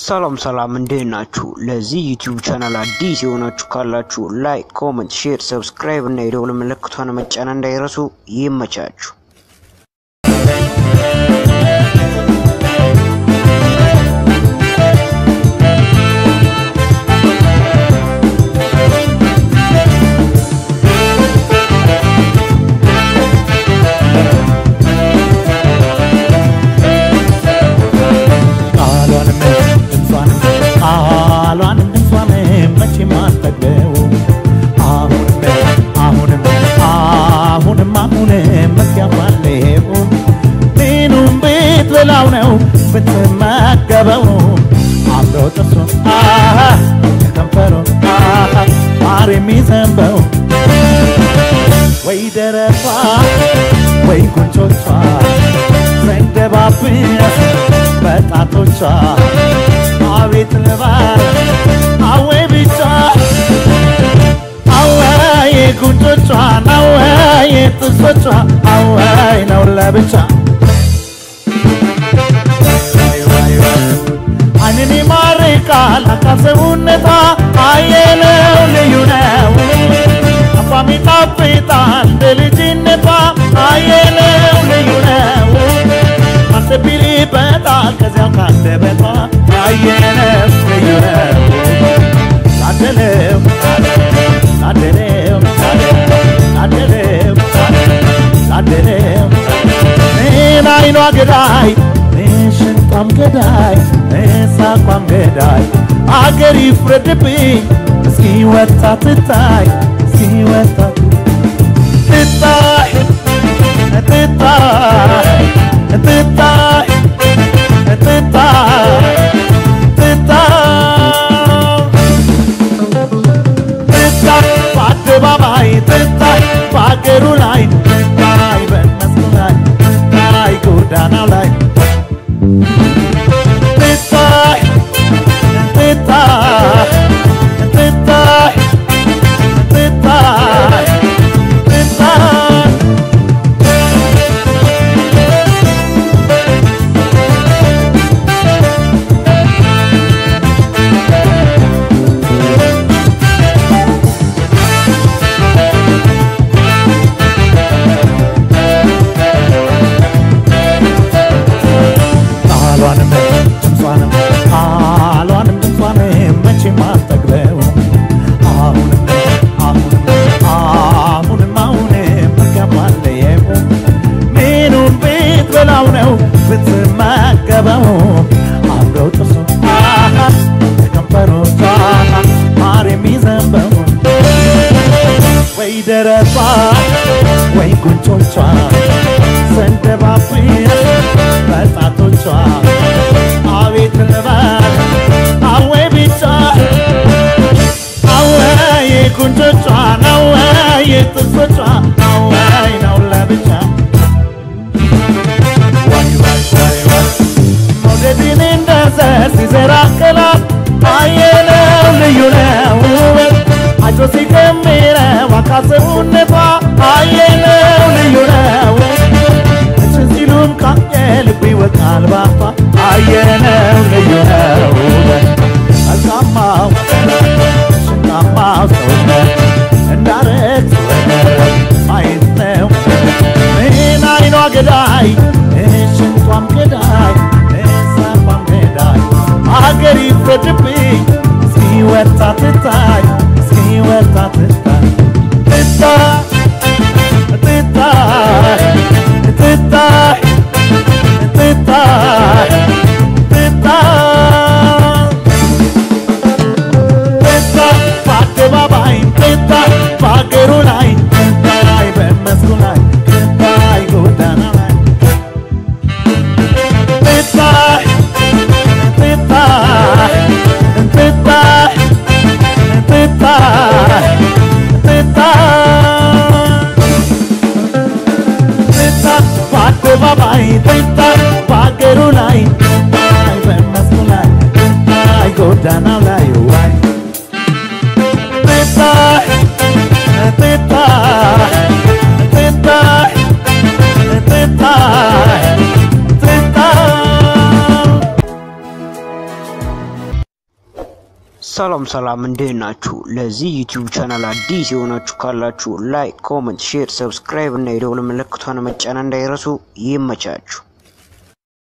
ሰላም ሰላም እንዴት ናችሁ? ለዚህ ዩቲዩብ ቻናል አዲስ የሆናችሁ ካላችሁ ላይክ፣ ኮመንት፣ ሼር፣ ሰብስክራይብ እና የደውል ምልክቷን መጫን እንዳይረሱ። ይመቻችሁ። ቃሏንም ድምጿንም ቃሏንም ድምጿንም መቼም አልጠግበው አሁንም አሁንም አሁንም አሁንም መስያባለው ምኑም ብትበላው ነው ብትመገበው አብሮ ጥርሱ አሃ ከከንፈሩ አሃ ማር የሚዘንበው ወይ ደረቷ ወይ ጉንጮቿ ዘንደባብስ በጣቶቿ አቤት ልባል አወይ ብቻ አወይ ጉንጮቿ አወይ ጥርሶቿ አወይ ነው ለብቻ አይንን ይማርካል አካል ሰውነቷ አየለው ልዩ ነው አፏም ይጣፍጣል እንደ ልጅነቷ አየለው ልዩ ነው ማሰብ ይልበታል ከዚያው ካንደበቷ አየለው ልዩ ነው ታደለው ታደለው ታደለው ታደለው ምን አይኗ ገዳይ ምን ሽንጧም ገዳይ ምን ሳቋም ገዳይ አገር ይፍረድብኝ እስኪ ወጣ ትታይ እስኪ ወጣ ትታይ ትታይ ትታይ ትታይ ትታይ ትታይ በአደባባይ ትታይ በአገሩ ላይ ትታይ በመስኩ ላይ ትታይ ጎዳናው ላይ ትታይ ትታይ ትታይ ትታይ ትታይ ቃሏንም ድምጿንም ቃሏንም ድምጿንም መቼም አልጠግበው አሁንም አሁንም አሁንም አሁንም እገባለየው ምኑን ብትበላው ነው ብትመገበው አብረው ጥርሱ ከንፈሮቿ ማር የሚዘንበው ወይ ደረቷ ወይ ጉንጮቿ ሰንደባብ በጣቶቿ አቤት ልበል አወይ ብቻ አወይ ጉንጮቿ አወይ ጥርሶቿ አወይ ነው ለብቻ ዋይ ዋይ ዋይ ዋይ መውደድን እንደ ዘር ሲዘራ ቅላት አየለው ልዩ ነው አጆ ሲጀምረው አካል ሰውነቷ አየለው ልዩ ነው እችን ሲሉም ካየ ልብ ይወጣል ባፋ አየነው ልዩ ነው መልካማው ሽንጣማው ሰውነት እንዳረግ ማየት ነው ምን አይኗ ገዳይ ሽንጧም ገዳይ ሳቋም ገዳይ አገር ይፍረድብኝ እስኪ ወጣ ትታይ እስኪ ወጣ ትታይ ትታይ ትታይ ትታይ ትታይ ትታይ ትታይ በአደባባይ ትታይ በአገሩ ላይ ትታይ በመስኩ ላይ ትታይ ጎዳና ላይ ትታይ ትታይ ትታይ ሰላም ሰላም፣ እንዴት ናችሁ? ለዚህ ዩቲዩብ ቻናል አዲስ የሆናችሁ ካላችሁ ላይክ፣ ኮመንት፣ ሼር፣ ሰብስክራይብ እና የደውል ምልክቷን መጫን እንዳይረሱ። ይመቻችሁ።